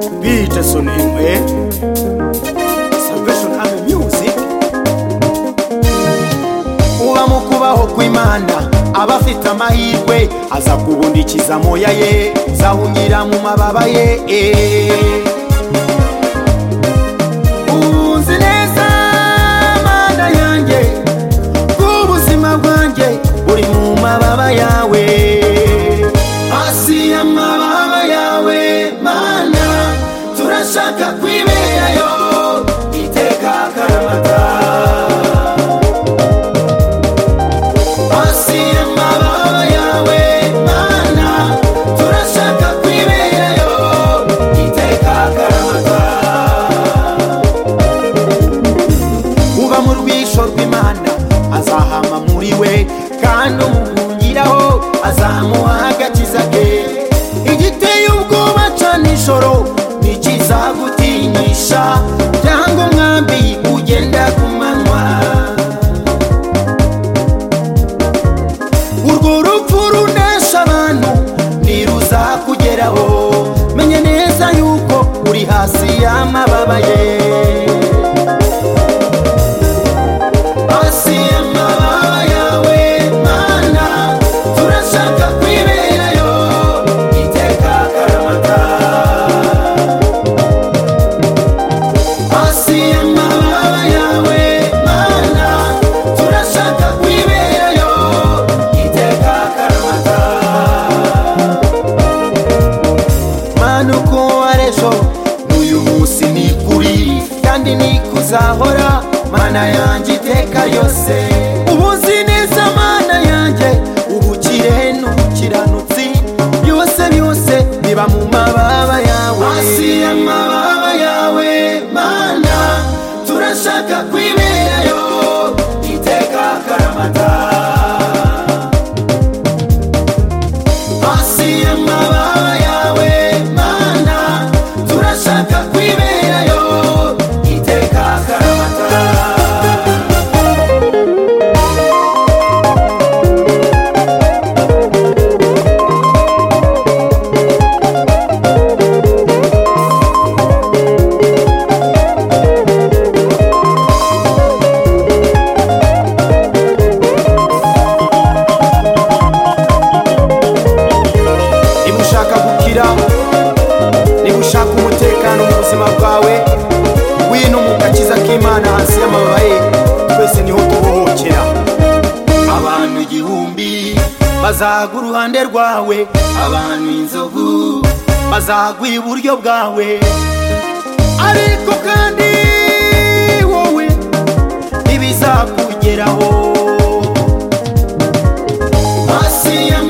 Salvation MA. Salvation Army Music. uba mu kubaho kw'imana aba afite amahirwe aza kubundikiza amoya ye zawunyira mu mababa ye unzi neza mana yanjye bw'ubuzima bwanjye buri mu mababa yawe hasi y'amababa yawe mana turashaka kwiberayo iteka karamata hasi y'amababa yawe mana turashaka kwiberayo iteka karamata uba mu rwisho rw'imana azahama muri we kandi umuhungiraho azamuha agakiza ke igiteye ubwoba cyane ijoro ntikizagutinyisha cyangwa umwambi ugenda ku manywa urwo rupfu runesha abantu ntiruzakugeraho menye neza yuko uri hasi y'amababa ye hasi y'amababa yawe mana turashaka kwiberayo iteka karamata hasi y'amababa yawe mana turashaka kwiberayo iteka karamata mana uko wari ejo n'uyu munsi ni kuri kandi ni kuzahora mana yanjye iteka yose ubuzi neza mana yanjye ubukire n'ubukiranutsi byose byose biba mu mababa yawe hasi y'amababa yawe mana turashaka kwiberayo iteka karamata hasi y'amababa yawe mana turashaka kwiberayo iteka karamata niba ushaka gukira niba ushaka umutekano mu buzima bwawe wino mu gakiza k'imana hasi y'amababa ye twese niho tubohokera abantu igihumbi bazaga uruhande rwawe abantu inzovu bazagwa iburyo bwawe ariko kandi wowe ntibizakugeraho hasi y'amababa